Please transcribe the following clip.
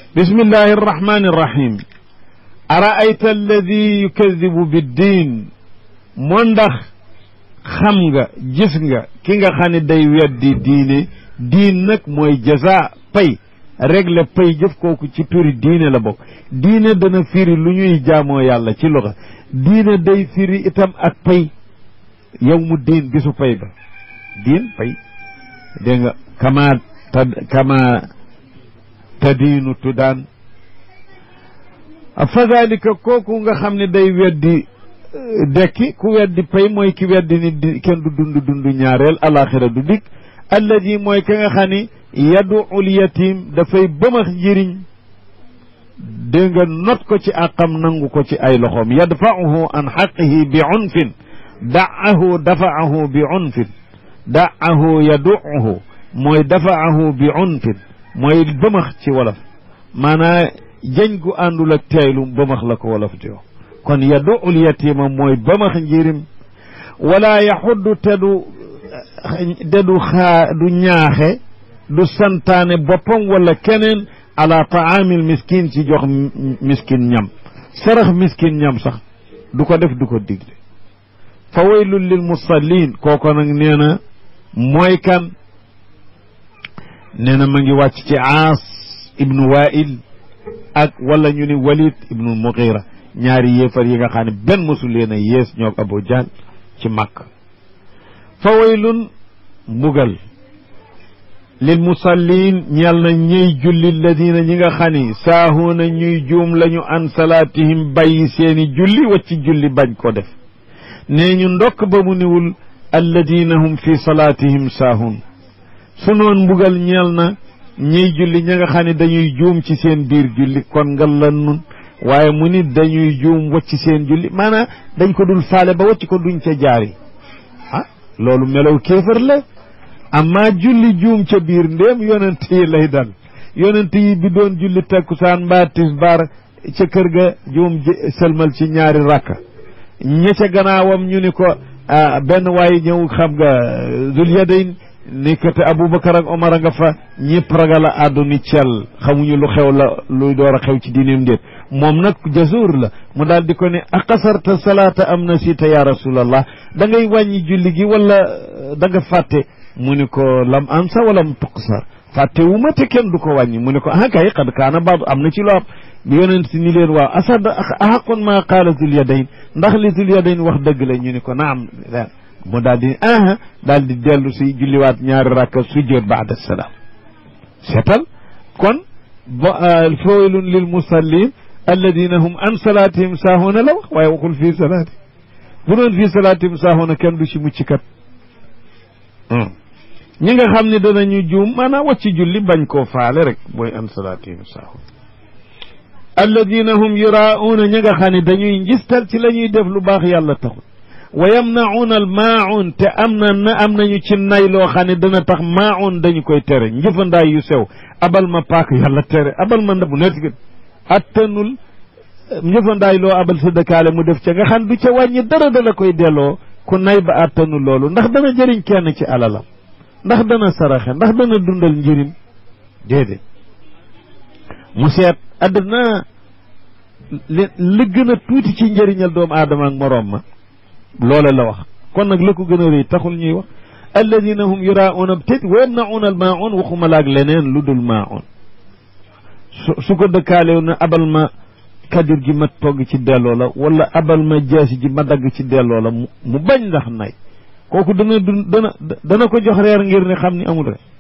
bismillahi arrahmani irrahim araayta alladi yukadibu biddin moo ndax xam nga gis nga ki nga xam ne day weddi diine diin nag mooy jaza pay règle pay jëf kooku ci turi diine la bokk diine dana firi lu ñuy jaamoo yàlla ci loxa diine day firi itam ak pay yow mu diin bisu pay ba diin pay dégg nga kama ta kama tadiinu tudaan fa dalika kooku nga xam ne day weddi dekki ku weddi pay mooy ki weddi ni di kenn du dund dund ñaareel alaxira du dikk alladi mooy ka nga xam ni yaduul yatim dafay bëmax njëriñ dégg nga not ko ci àqam nangu ko ci ay loxoom yadfa'uhu an xaqihi bi unfin da'ahu dafa'ahu bi unfin da'ahu yadu'uhu mooy dafa'ahu bi unfin mooy bëmax ci wolof maanaa jañ gu àndul ak teeylu bëmax la ko wolof di wax kon yadu'ul yatima mooy bëmax njirim wala yaxuddu te du te du xaa du ñaaxe du santaane boppam wala keneen ala taamil miskin ci jox miskin ñam sarax miskin ñam sax du ko def du ko digle fa waylun lil musallin kooko nag nee na mooy kan nee na ma ngi wàcc ci aas ibnu wail ak wala ñu ni walid ibnu mugira ñaari yéefar yi nga xam ne benn mosul leen a yées ñoo abu jahl ci màkk fa waylun mbugal lil musallin ñeel na ñiy julli ladina ñi nga xam ni saahuuna ñuy juum lañu an salaatihim bàyyi seeni julli wacci julli bañ ko def nee ñu ndokk ba mu niwul alladina hum fi salaatihim saahuun su noon mbugal ñeel na ñiy julli ñi nga xam ne dañuy juum ci seen biir julli kon nga lan nun waaye mu nit dañuy juum wacci seen julli maanaam dañ ko dul faale ba wacci ko duñ ca jaari ah loolu melow kéefar la amma julli juum ca biir ndéem yonent yi lay dal yonent yi bi doon julli takkusaan mbaa tisbaar ca kër ga juum sëlmal ci ñaari rakka ña ca gannaawam ñu ni ko benn waaye ñëw xam nga zul yadayn ni ko te Aboubacar ak Omar a nga fa ñëpp ragal a àddu ni cel xamuñu lu xew la luy door a xew ci diineem ndéet moom nag jasuur la mu daal di ko ne aqasarta salaata am na siita ya rasulallah da ngay wàññi julli gi wala da nga fàtte mu ni ko lam ansa wala mu tuqsar fàtte wu ma te kenn du ko wàññi mu ni ko ah kay xad kaana baadu am na ci loo am yonent si ni leen waaw asad ahaqun ma qaala zul yadayn ndax li zul yadayn wax dëgg la ñu ni ko naam mu daal di ah daal di dellu si julliwaat ñaari rakka sujjoot baada salaam seetal kon fawaylun lil musallin alladina hum an salaatihim saahuuna la wax waaye waxul fii salaati bu doon fii salaatihim saahuuna kenn du ci mucc kat ñi nga xam ne danañu juum maanaam wàcc julli bañ koo faale rek mooy an salaatihim saahuun alladina hum yuraauuna ñi nga xam ne dañuy njistal ci la ñuy def lu baax yàlla taxul wa yamnacuuna al maaun te am na na am nañu ci nay loo xam ne dana tax maaun dañu koy tere njëfandaay yu sew abal ma paak yàlla tere abal ma ndabu nekk attanul njëfandaay loo abal sa dëkkaale mu def ca nga xam du ca wàññi dara dala koy delloo ku nay ba attanul loolu ndax dana jëriñ kenn ci alalam ndax dana saraxe ndax dana dundal njëriñ déedéet mu seet àddina li li gën a tuuti ci njëriñal doomu aadama ak moroom ma loola la wax kon nag la ko gën a rëy taxul ñuy wax alladina hum yurauna tét wa yamnauna al maun waxuma laag leneen lu dul maun su su ko dëkkaalew na abal ma kadir gi ma togg ci delloo la wala abal ma jaasi ji ma dagg ci delloo la mu bañ ndax nay kooku dana dun dana dana ko jox reer ngir ne xam ni amul rek